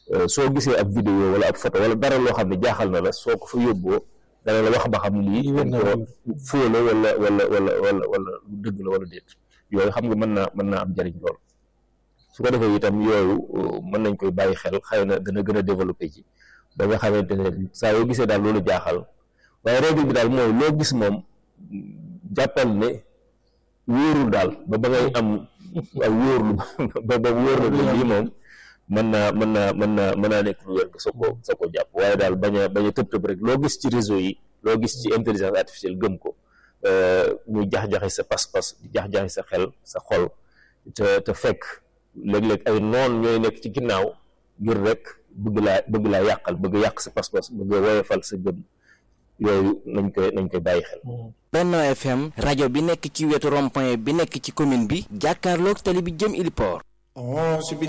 soo gisee ab vidéo wala ab photo wala dara loo xam ne jaaxal na la soo ko fa yóbboo dana la wax ba xam lii dañ ko fóo la wala wala wala wala wala lu dëgg la wala déet yooyu xam nga mën naa mën naa am njariñ lool su ko defee itam yooyu mën nañ koy bàyyi xel xëy na dana gën a développé ci ba nga xamante ne saa yoo gisee daal loolu jaaxal waaye règle bi daal mooy loo gis moom jàppal ne wóorul daal ba ba ngay am ak wóorlu ba ba wóor la lii moom mën naa mën naa mën naa mën naa nekk lu wér nga soo ko soo ko jàpp waaye daal bañ a bañ a tëb tëb rek loo gis ci réseau yi loo gis ci intelligence artificielle gëm ko muy jax-jaxi sa pas-pas di jax-jaxi sa xel sa xol te te fekk léeg-léeg ay noon ñooy nekk ci ginnaaw ngir rek bëgg laa bëgg laa yàqal bëgg yàq sa pas-pas bëgg woyofal sa gëm yooyu nañ koy nañ koy bàyyi xel Benno FM rajo bi nekk ci wetu rond-point bi nekk ci commune bi jàkkaarloog tali bi jëm Iliport